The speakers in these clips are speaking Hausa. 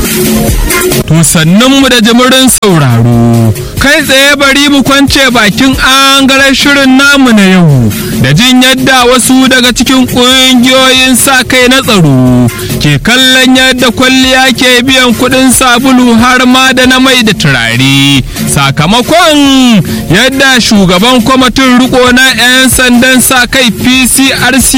To sannan mu da jimirin sauraro, kai tsaye bari mu kwance bakin angaren shirin namu na yau da jin yadda wasu daga cikin ƙungiyoyin sa kai na tsaro ke kallon yadda kwalliya ke biyan kuɗin sabulu har ma da na mai da turare. Sakamakon yadda shugaban kwamitin riko na 'yan sandan sa kai PCRC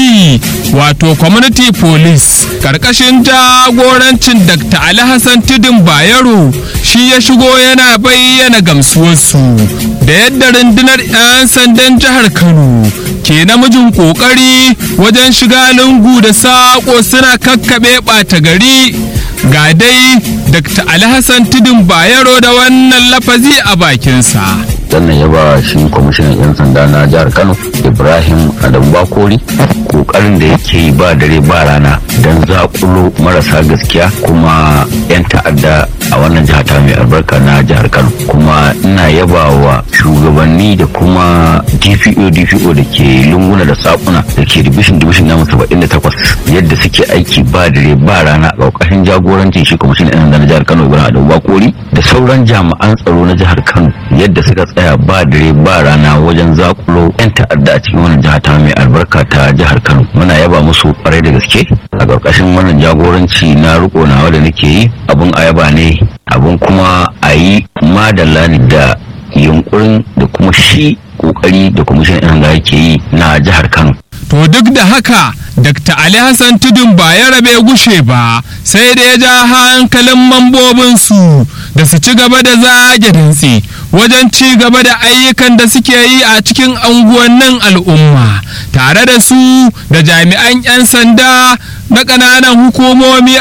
wato Community Police karkashin jagorancin Dr. Ali Hassan Tudun Bayero shi ya shigo yana bayyana gamsuwarsu da yadda rundunar 'yan sandan jihar Kano ke namijin kokari wajen shiga lungu da saƙo suna kakkaɓe ɓata gari ga dai Dr. Ali Hassan Tudun Bayero da wannan lafazi a bakinsa. sannan ya ba shi kwamishinan 'yan sanda na jihar kano ibrahim adamu bakori kokarin da yake yi ba dare ba rana don zakulo marasa gaskiya kuma 'yan ta'adda a wannan jiha ta mai albarka na jihar kano kuma ina yaba wa shugabanni da kuma dpo dpo da ke lunguna da sakuna da ke dibishin dibishin namu saba'in da takwas yadda suke aiki ba dare ba rana a ƙarƙashin jagorancin shi kwamishinan 'yan sanda na jihar kano ibrahim adamu bakori da sauran jami'an tsaro na jihar kano yadda suka tsaya ba dare ba rana wajen zakulo 'yan ta'adda a cikin wannan jiha ta mai albarka ta jihar kano muna yaba musu kwarai da gaske a ƙarƙashin wannan jagoranci na riko nawa da nake yi abun ayaba ne abun kuma a yi madalla ne da yunkurin da kuma shi kokari da kwamishin 'yan sanda yake yi na jihar kano To duk da haka, Dr. Ali Hassan Tudun ba ya rabe gushe ba, sai da ya ja hankalin mambobinsu da su ci gaba da zage dantse wajen ci gaba da ayyukan da suke yi a cikin anguwannin al'umma, tare da su da jami'an 'yan sanda na ƙananan hukumomi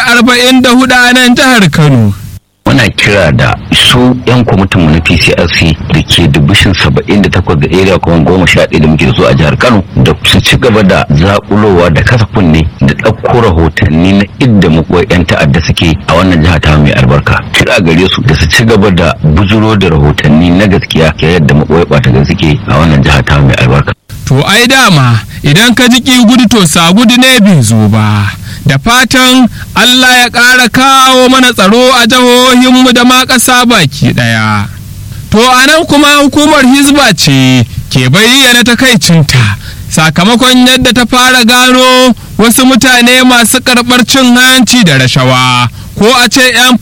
44 a nan jihar Kano. muna kira da su yan kwamitinmu na pcrc da ke dubishin saba'in da takwas da area kuma goma sha ɗaya da muke da su a jihar kano da su ci gaba da zaƙulowa da kasa kunne da ɗauko rahotanni na idda makwai yan ta'adda suke a wannan jiha ta mai albarka kira gare su da su ci gaba da bujuro da rahotanni na gaskiya ke yadda makwai ɓata suke a wannan jiha ta mai albarka To ai dama idan ka ji ƙi gudu to sa gudu ne bai zo ba. Da fatan Allah ya ƙara kawo mana tsaro a jihohinmu da ma ƙasa baki ɗaya. To a nan kuma hukumar Hizba ce ke bayyana takaicinta sakamakon yadda ta fara gano wasu mutane masu karɓar cin hanci da rashawa ko a ce 'yan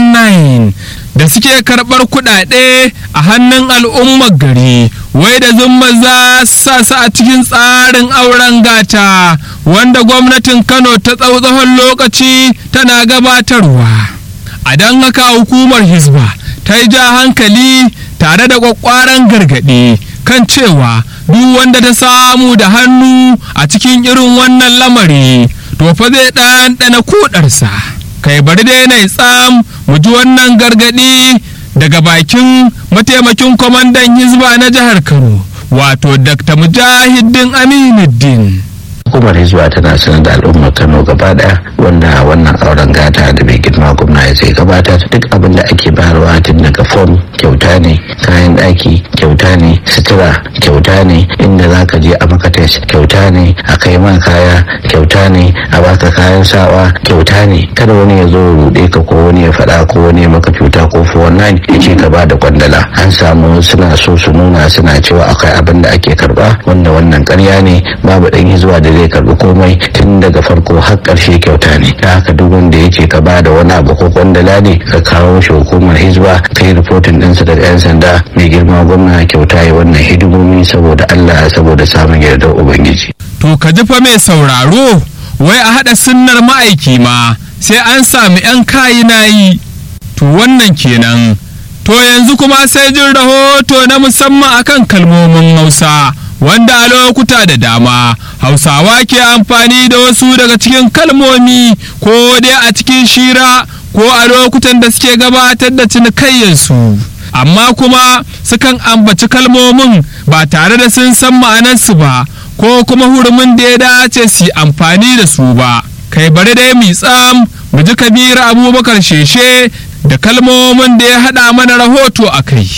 419 da suke karɓar kuɗaɗe a hannun al'ummar gari wai da zumma za sa su a cikin tsarin auren gata wanda gwamnatin kano ta tsawon lokaci tana gabatarwa a don haka hukumar hisba ta yi ja hankali tare da kwakwaran gargaɗi kan cewa duk wanda ta samu da hannu a cikin irin wannan lamari to fa zai ɗanɗana kudarsa kai bari dai na tsam mu ji wannan gargaɗi daga bakin mataimakin kwamandan hizba na jihar kano wato dr mujahidin aminuddin hukumar hizba tana sanar da al'ummar kano gaba daya wanda wannan auren gata da mai girma gwamna ya zai gabatar duk abin da ake bayarwa tun daga fom kyauta ne kayan ɗaki kyauta ne sutura kyauta ne inda za ka je a maka test kyauta ne a kai ma kaya kyauta ne a baka kayan sawa kyauta ne kada wani ya zo ruɗe ka ko wani ya faɗa ko wani ya maka cuta ko fo wannan ya ce ka ba da kwandala an samu suna so su nuna suna cewa akwai abin da ake karba wanda wannan ƙarya ne babu ɗan hizba da zai karbi komai tun daga farko har ƙarshe kyauta ne da haka duk wanda ya ce ka ba da wani abu ko kwandala ne ka kawo shi hukumar hizba kai rifotin ɗinsa daga 'yan sanda mai girma gwamna kyauta ya wannan hidimomi saboda allah saboda samun yardar ubangiji. to ka ji fa mai sauraro wai a haɗa sunnar ma'aiki ma sai an sami 'yan kayi na yi to wannan kenan to yanzu kuma sai jin rahoto na musamman akan kalmomin hausa wanda a lokuta da dama hausawa ke amfani da wasu daga cikin kalmomi ko dai a cikin shira ko a lokutan da suke gabatar da cinikayyarsu amma kuma sukan ambaci kalmomin ba tare da sun san ma'anarsu ba ko kuma hurumin da ya dace su amfani da su ba kai bari dai mi tsam mu ji kabiru abubakar sheshe da kalmomin da ya haɗa mana rahoto a kai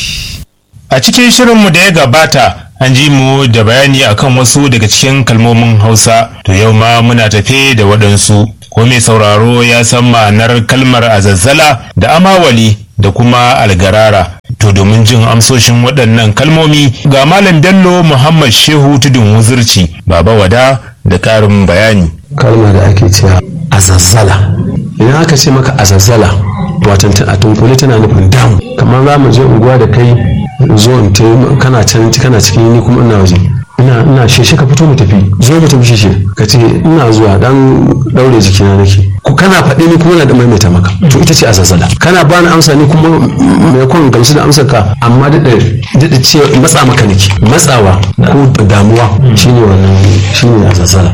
A cikin shirinmu da ya gabata an ji mu da bayani akan wasu daga cikin kalmomin Hausa, to yau ma muna tafe da waɗansu. ko mai sauraro ya san ma'anar kalmar azazzala da amawali da kuma algarara to domin jin amsoshin waɗannan kalmomi ga malam bello muhammad shehu tudun wuzurci baba wada da ƙarin bayani kalma da ake cewa azazzala idan aka ce maka azazzala watan a tunkule tana nufin damu kamar za mu je unguwa da kai zo in ta kana can kana cikin ni kuma ina waje ina ina sheshe ka fito mu tafi zo mu tafi sheshe ka ce ina zuwa dan daure jikina nake ku kana faɗi ni kuma na da maimaita maka to ita ce azazzala kana bani amsa ni kuma mai kwan gamsu da amsar ka amma daɗa daɗa ce matsa maka nake matsawa ko damuwa shine wannan shine azazzala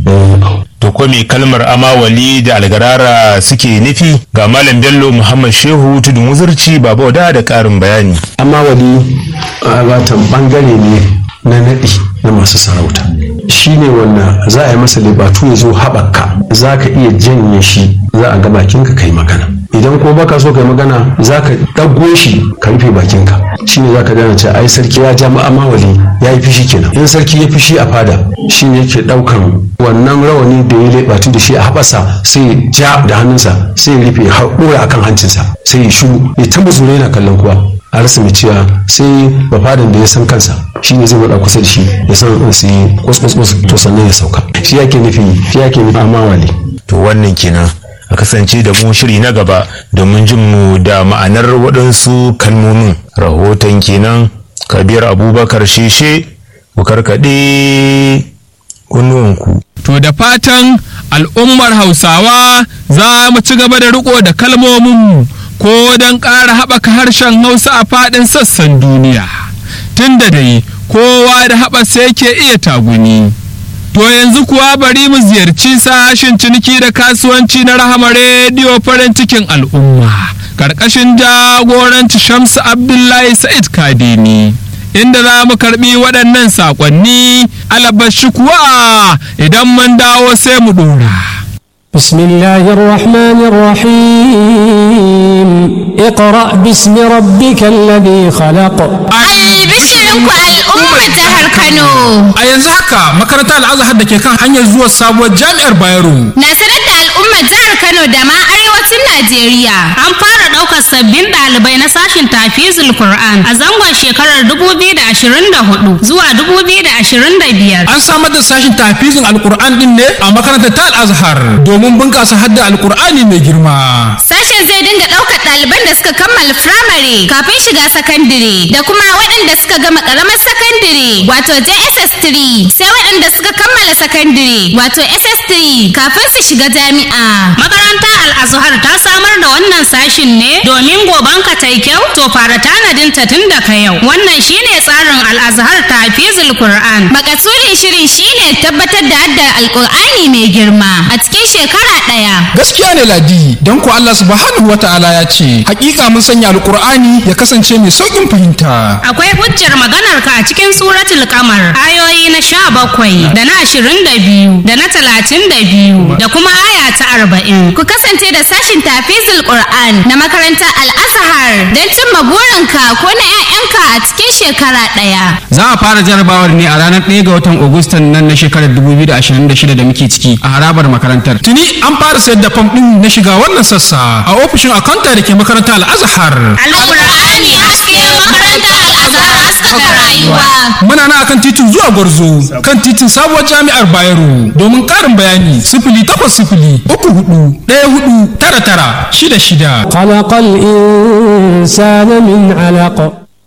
to ko me kalmar amawali da algarara suke nufi ga malam bello muhammad shehu tudun wuzurci baba wada da ƙarin bayani amawali watan bangare ne na naɗi na masu sarauta shi ne wanda za a yi masa libatu ya zo haɓaka za ka iya janye shi za a ga bakinka kai magana idan ko baka so kai magana za ka ɗago shi ka rufe bakinka shi ne za ka gane cewa ai sarki ya ja ma'amawali ya yi fishi kenan in sarki ya fishi a fada shi ne yake ɗaukan wannan rawani da ya leɓatu da shi a haɓasa sai ja da hannunsa sai ya rufe ɗora akan hancinsa sai ya shuru ya ta muzure yana kallon kowa a rasa mai cewa sai bafadan da ya san kansa shi ne zai wada kusa da shi ya san su yi kwas to sannan ya sauka shi yake nufi shi yake nufi amawali to wannan kenan a kasance da mu shiri na gaba domin jin mu da ma'anar waɗansu kalmomin rahoton kenan kabir abubakar sheshe ku karkaɗe kunnuwanku To da fatan al'ummar Hausawa za mu ci gaba da riko da kalmominmu ko don ƙara haɓaka harshen Hausa a faɗin sassan duniya. Tun da dai kowa da haɓasa yake iya taguni. To yanzu kuwa bari mu ziyarci sashen ciniki da kasuwanci na rahama rediyo farin cikin al'umma. Karkashin jagoranci Shamsu Abdullahi Sa'id Kadini. Inda za mu karbi waɗannan saƙonni alabashi kuwa idan mun dawo sai mu ɗora. بسم الله الرحمن الرحيم اقرأ باسم ربك الذي خلق Albishirinku al'ummar jihar Kano. A yanzu haka makarantar al'azhar da ke kan hanyar zuwa sabuwar jami'ar Bayero. Na sanar da al'ummar jihar Kano da ma arewacin Najeriya. An fara ɗaukar sabbin ɗalibai na sashin tafizul Qur'an a zangon shekarar 2024 zuwa 2025. An samar da sashin tafizin alkur'an din ne a makarantar ta al'azhar domin bunƙasa hadda alkur'ani mai girma. Sashen zai dinga ɗaukar ɗaliban da suka kammala firamare kafin shiga sakandire da kuma waɗanda suka gama ƙaramar sakandire wato JSS3 sai waɗanda suka kammala sakandire wato SS3 kafin su shiga jami'a. Makarantar Al-Azhar ta samar da wannan sashin ne domin goban ka tai kyau to fara tanadin ta tun daga yau. Wannan shine tsarin Al-Azhar Tafizul Qur'an. Makasudin shirin shine tabbatar da haddar Alƙur'ani mai girma a cikin shekara ɗaya. Gaskiya ne ladi don ko Allah subhanahu wa ta'ala ya ce hakika mun sanya alkur'ani ya kasance mai sauƙin fahimta. Akwai hujjar maganar ka a cikin suratul kamar ayoyi na sha bakwai da na ashirin da biyu da na talatin da biyu da kuma aya ta arba'in. Ku kasance da sashin tafizul Qur'an na makarantar Al-Azhar don cimma burinka ko na 'ya'yanka a cikin shekara ɗaya. Za a fara jarabawar ne a ranar 1 ga watan Agustan nan na shekarar 2026 da muke ciki a harabar makarantar. Tuni an fara sayar da fam ɗin na shiga wannan sassa a ofishin akanta da ke makarantar Al-Azhar. Alƙur'ani haske makarantar Al-Azhar haskaka rayuwa. Muna na akan titin zuwa Gwarzo kan titin sabuwar jami'ar Bayero domin ƙarin bayani sifili takwas sifili uku hudu ɗaya hudu tara tara shida shida. خلق الإنسان من علق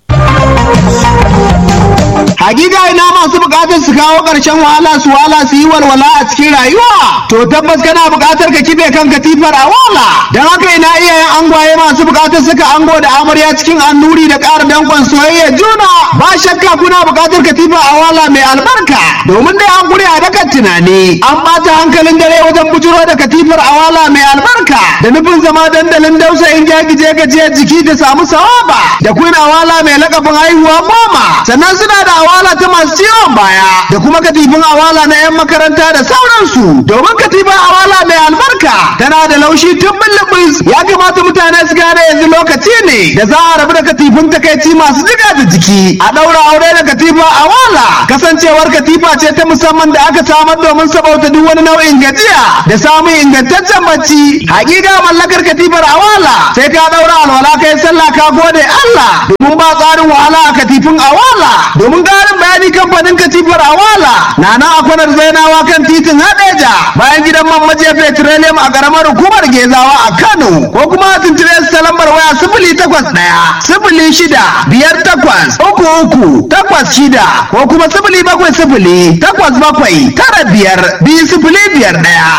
Hakika ina masu bukatar su kawo ƙarshen wahala su wahala su yi walwala a cikin rayuwa. To tabbas kana bukatar ka kife kan katifar a wala. Don haka ina iyayen angwaye masu bukatar suka ango da amarya cikin annuri da ƙara dankon soyayya juna. Ba shakka kuna bukatar katifar a wala mai albarka. Domin dai an gure a dakan tunani. An ɓata hankalin dare wajen bujuro da katifar a wala mai albarka. Da nufin zama dandalin dausa in gagije gajiyar jiki da samu sawaba. Da kun awala mai lakabin haihuwa goma. Sannan suna da awala ta masu ciwon baya da kuma katifin awala na 'yan makaranta da sauransu domin katifin awala mai albarka tana da laushi tun bulbus ya kamata mutane su gane gane yanzu lokaci ne da za a rabu da katifin takaici masu jiga da jiki a ɗaura aure da katifa a wala kasancewar katifa ce ta musamman da aka samar domin sabauta duk wani nau'in gajiya da samun ingantaccen bacci hakika mallakar katifar a wala sai ka ɗaura alwala kai sallah ka gode Allah domin ba tsarin wahala a katifin a wala domin ƙarin bayani kamfanin katifar a wala na nan a kwanar zainawa kan titin hadeja bayan gidan man majiya petroleum a ƙaramar hukumar gezawa a Kano ko kuma a tuntube su ta lambar waya sifili takwas ɗaya sifili shida biyar takwas uku uku takwas shida ko kuma sifili bakwai sifili takwas bakwai tara biyar biyu sifili biyar ɗaya.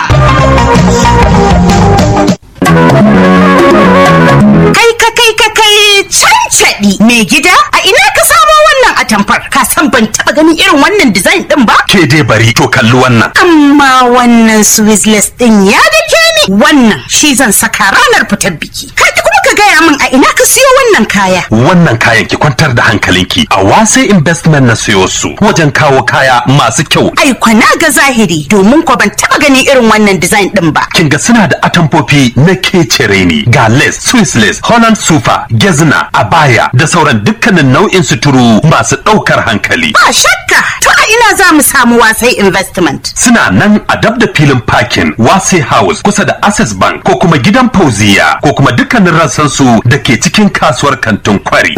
Kai ka kai ka kai cancaɗi mai gida a ina ka samo wannan atamfar ka san ban taɓa ganin irin wannan design ɗin ba? Ke dai bari to kalli wannan. Amma wannan Swizzless ɗin ya dake ni wannan shi zan saka ranar fitar biki. Kai kuma ka gaya min a ina ka siyo wannan kaya. Wannan kayan ki kwantar da hankalinki a wase investment na siyo su wajen kawo kaya masu kyau. Ai kwana ga zahiri domin ko ban taɓa ganin irin wannan design ɗin ba. Kin ga suna da atamfofi na kecere ne ga lace, Swiss lace, Holland super, gezna, abaya da sauran dukkanin nau'in suturu masu ɗaukar hankali. Ba shakka to a ina za mu samu wasai investment. Suna nan a dab da filin parking wase house kusa da access bank ko kuma gidan fauziya ko kuma dukkanin rassansu da ke cikin kasuwar kantin kwari.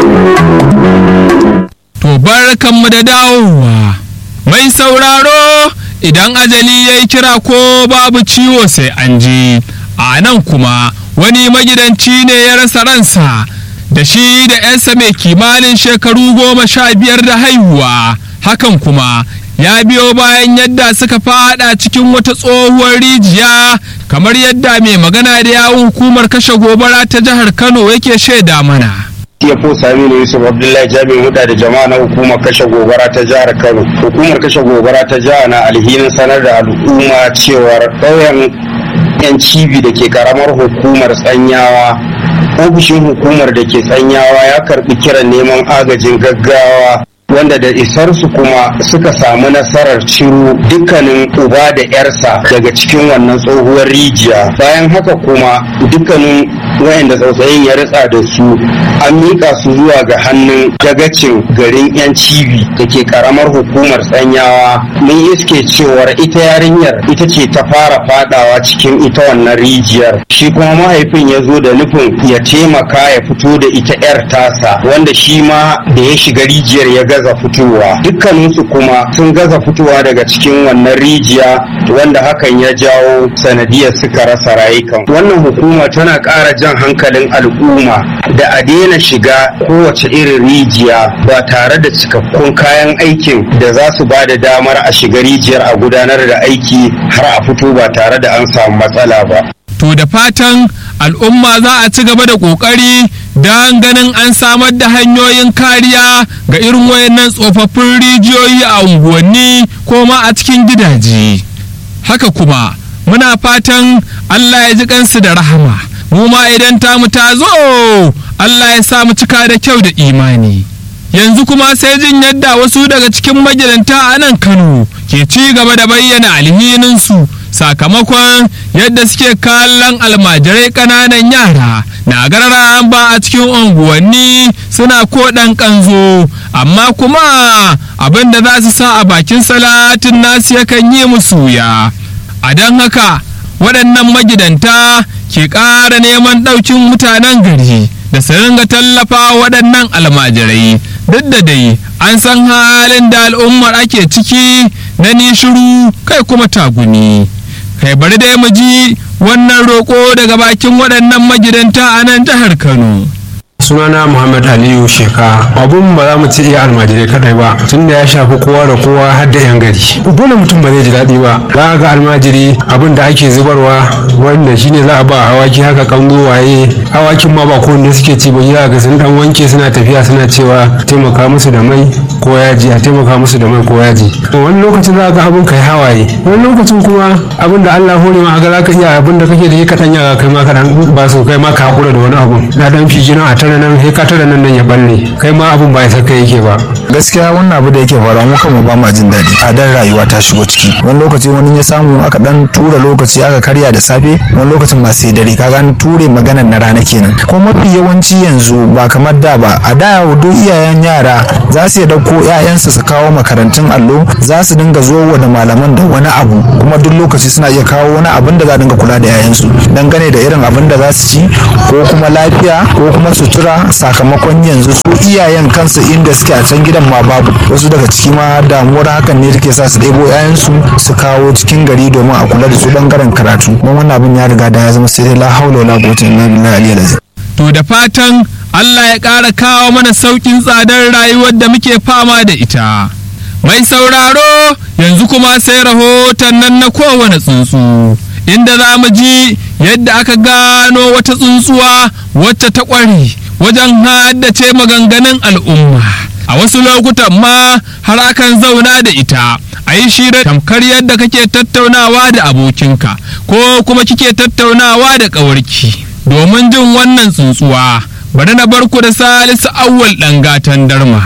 To barkanmu da dawowa. Mai sauraro idan ajali ya yi kira ko babu ciwo sai an ji. A nan kuma wani magidanci ne ya rasa ransa da shi da 'yansa mai kimanin shekaru goma sha biyar da haihuwa. Hakan kuma ya biyo bayan yadda suka fada cikin wata tsohuwar rijiya kamar yadda mai magana da yawun hukumar kashe gobara ta jihar Kano yake shaida mana. CFO Saminu Yusuf Abdullahi Jami'in Huda da jama'a na hukumar kashe gobara ta jihar Kano. Hukumar kashe gobara ta jihar na alhinin sanar da al'umma cewar ƙauyen 'yan cibi da ke karamar hukumar tsanyawa ofishin hukumar da ke tsanyawa ya karbi kiran neman agajin gaggawa wanda da isarsu kuma suka samu nasarar ciro dukkanin uba da 'yarsa daga cikin wannan tsohuwar rijiya bayan haka kuma dukkanin wayanda tsautsayin ya ritsa da su an miƙa su zuwa ga hannun dagacin garin 'yan cibi da ke karamar hukumar tsanyawa mun iske cewar ita yarinyar ita ce ta fara fadawa cikin ita wannan rijiyar shi kuma mahaifin ya zo da nufin ya taimaka ya fito da ita 'yar tasa wanda shi ma da ya shiga rijiyar ya gaza fitowa dukkaninsu kuma sun gaza fitowa daga cikin wannan rijiya wanda hakan ya jawo sanadiyar suka rasa rayukan wannan hukuma tana ƙara jan hankalin al'umma da a daina shiga kowace irin rijiya ba tare da cikakkun kayan aikin da za su ba da damar a shiga rijiyar a gudanar da aiki har a fito ba tare da an samu matsala ba To da fatan al'umma za a ci gaba da ƙoƙari don ganin an samar da hanyoyin kariya ga irin wayannan tsofaffin rijiyoyi a unguwanni ko ma a cikin gidaje. Haka kuma muna fatan Allah ya ji kansu da rahama, mu ma idan tamu ta zo Allah ya sa mu cika da kyau da imani. Yanzu kuma sai jin yadda wasu daga cikin magidanta a nan Kano ke ci gaba da bayyana alhininsu. sakamakon yadda suke kallon almajirai ƙananan yara na garara ba a cikin unguwanni suna ko ɗan ƙanzo amma kuma abin da za su sa a bakin salatin nasu yakan yi musu ya a don haka waɗannan magidanta ke ƙara neman ɗaukin mutanen gari da su ringa tallafa waɗannan almajirai duk da dai an san halin da al'ummar ake ciki na nishiru kai kuma taguni. kai bari dai mu ji wannan roƙo daga bakin waɗannan magidanta a nan jihar Kano. sunana muhammad aliyu sheka abun ba za mu ci iya almajirai kadai ba tun da ya shafi kowa da kowa har da yan gari dole mutum ba zai ji daɗi ba za ga almajiri abin da ake zubarwa wanda shine za a ba awaki haka kango waye awakin ma ba kowanne suke ci ba za ga sun dan wanke suna tafiya suna cewa taimaka musu da mai ko yaji a taimaka musu da mai ko yaji wani lokacin za ga abin kai hawaye wani lokacin kuma abin da Allah hore ma ga za ka iya abin da kake da shi kaɗan ya kai ma kaɗan ba su kai ma ka hakura da wani abu na dan fi jina a tare tare nan sai ka tare nan nan ya balle kai ma abun ba ya saka yake ba gaskiya wannan abu da yake faruwa mu kanmu ba ma jin daɗi tsadar rayuwa ta shigo ciki wani lokaci wani ya samu aka dan tura lokaci aka karya da safe wani lokacin ma sai dare kaga an ture maganar na rana kenan ko mafi yawanci yanzu ba kamar da ba a da duk iyayen yara za su iya dauko ƴaƴansu su kawo makarantun allo za su dinga zo da malaman da wani abu kuma duk lokaci suna iya kawo wani abin da za dinga kula da ƴaƴansu dangane da irin abin da za su ci ko kuma lafiya ko kuma sutura sakamakon yanzu su iyayen kansu inda suke a can gidan ma babu wasu daga ciki ma damuwar hakan ne take sa su ɗebo 'ya'yansu su kawo cikin gari domin a kula da su bangaren karatu kuma wannan abin ya riga da ya zama sai dai la haula wala quwwata illa billahi aliyyil azim to da fatan Allah ya ƙara kawo mana sauƙin tsadar rayuwar da muke fama da ita mai sauraro yanzu kuma sai rahoton nan na kowane tsuntsu inda za mu ji yadda aka gano wata tsuntsuwa wacce ta ƙware wajen haddace maganganun al'umma a wasu lokutan ma har akan zauna da ita a yi shira tamkar yadda kake tattaunawa da abokinka ko kuma kike tattaunawa da ƙawarki domin jin wannan tsuntsuwa bari na barku da salisu awwal ɗan gatan darma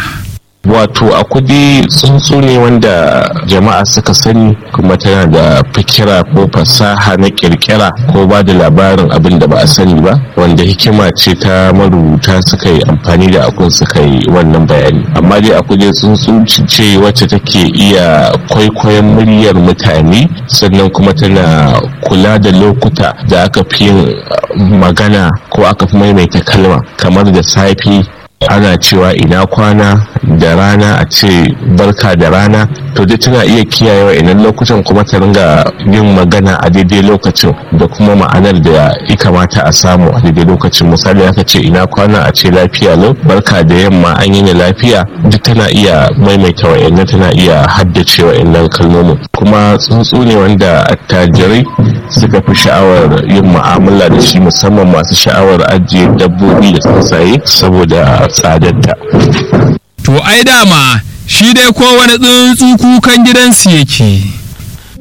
wato a kudi tsuntsu ne wanda jama'a suka sani kuma tana da fikira ko fasaha na kirkira ko ba da labarin abin da ba a sani ba wanda hikima ce ta marubuta suka yi amfani da akun suka yi wannan bayani amma dai a kudi tsuntsu ce wacce take iya kwaikwayon muryar mutane sannan kuma tana kula da lokuta da aka fi yin magana ko aka fi maimaita kalma kamar da safe ana cewa ina kwana da rana a ce barka da rana to dai tana iya kiyayewa idan lokutan kuma ta ringa yin magana a daidai lokacin da kuma ma'anar da ya kamata a samu a daidai lokacin misali aka ce ina kwana a ce lafiya lau barka da yamma an yi lafiya duk tana iya maimaita wa'annan tana iya haddace wa'annan kalmomin kuma tsuntsu ne wanda attajirai suka fi sha'awar yin mu'amala da shi musamman masu sha'awar ajiye dabbobi da tsuntsaye saboda tsadarta. To ai dama shi dai kowane tsuntsu kukan gidansu yake.